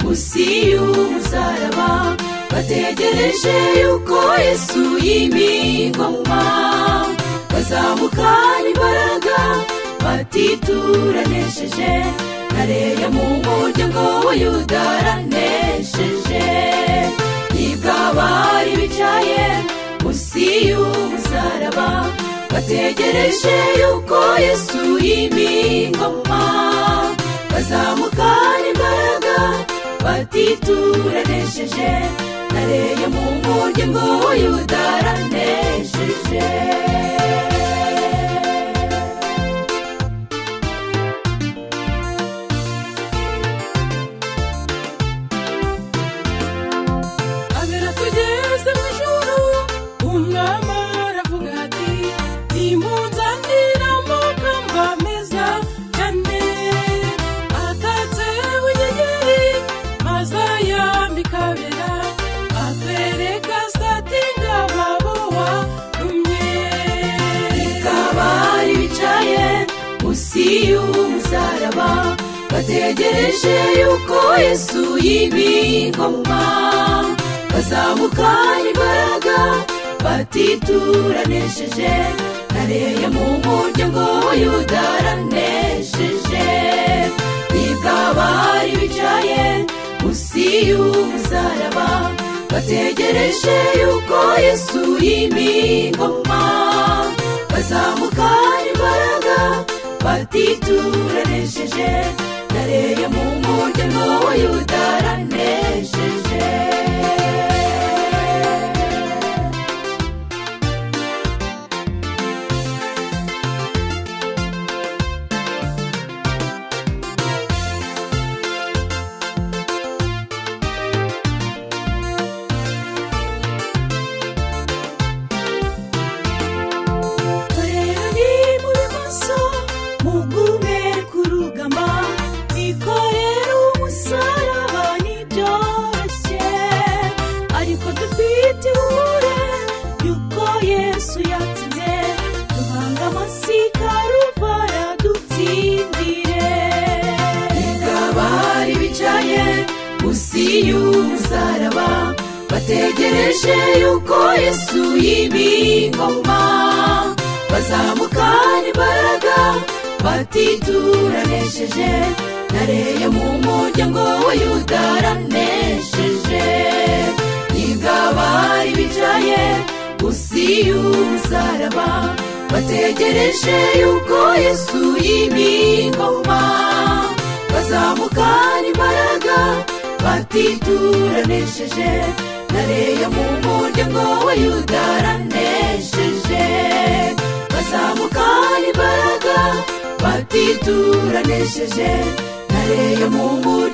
munsi y'umusaraba bategereje yuko yesu yimigwa mu mpamvu bazamukana imbaraga batituranesheje nareya mu muryango wa yuda aranesheje nibwo abari bicaye munsi y'umusaraba bategereje yuko yesu yimigwa mu mpamvu bazamukana imbaraga batituranesheje nareye mu muryango wa yuda aranesheje agera tugeze mu ijoro umwami aravuga ati ntimunzanire amakamba meza cyane atatse inyenyeri azayambika bera atwereka satinga babo warumye abari bicaye munsi y'umusaraba bategereje yuko yesu yimigwa mu mpamvu bazamukana imbaraga batituranesheje nareye mu muryango wa yuda aranesheje bibwa abari bicaye munsi y'umusaraba bategereje yuko yesu yimigwa mu mpamvu bazamukana imbaraga batituranesheje nareye mu muryango wa yuda aranesheje Korera niba uri maso mugume kurugamba ikorera umusaraba ntibyoroshye ariko dufite ihure yuko yesu yatsinze duhanga amasi karuvara dutsindire abari bicaye munsi y'umusaraba bategereje yuko yesu yimigwa mu mpamvu bazamukana imbaraga batituranesheje nareye mu muryango wa yuda aranesheje nibwo abari bicaye munsi y'umusaraba bategereje yuko yesu yimigwa mu mpamvu bazamukana imbaraga batituranesheje nareye mu muryango wa yuda aranesheje bazamukana imbaraga batituranesheje nareye mu muryango